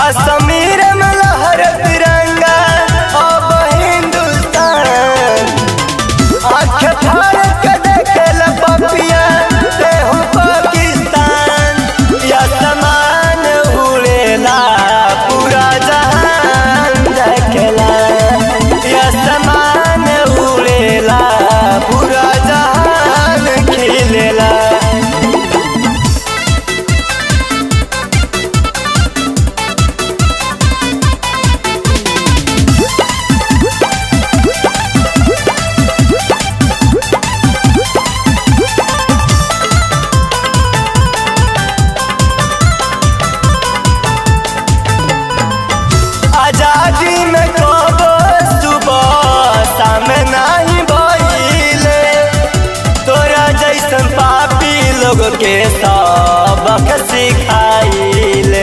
कश्मीर में लहर तिरंगा अब हिंदुस्तान आँख फाड़ के देखेला पपिया ते हो पाकिस्तान या समान उड़ेला पूरा जहान देखेला या समान उड़ेला पूरा जहान खिलेला आजादी में कबो सुबह शाम नहीं भइले तोरा जैसन पापी लोग के सबक सिखाइले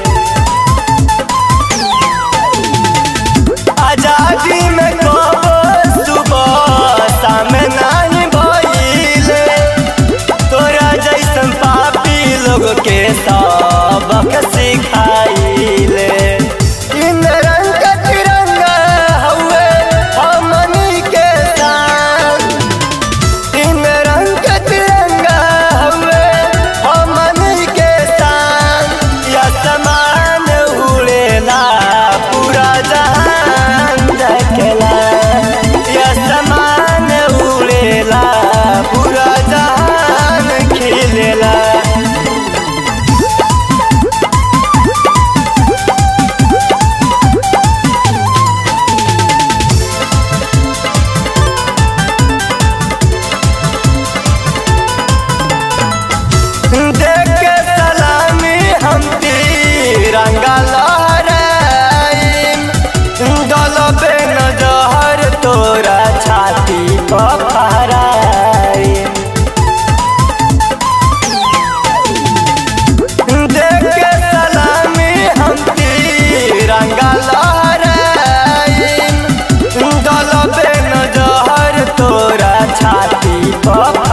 आजादी में कबो सुबह शाम नहीं भइले तोरा जैसन पापी लोग के सबक सिखाइले तीन रंग का तिरंगा हउए हमनी के शान तीन रंग का तिरंगा हउए हमनी के शान या समान उड़ेला पूरा जहान देखेला या समान उड़ेला पूरा जहान खिलेला देख के सलामी हम तिरंगा लहराइम डलबे न जहर तोरा छाती पर फहराइम देख के सलामी हम तिरंगा लहराइम डलबे न जहर तोरा छाती पर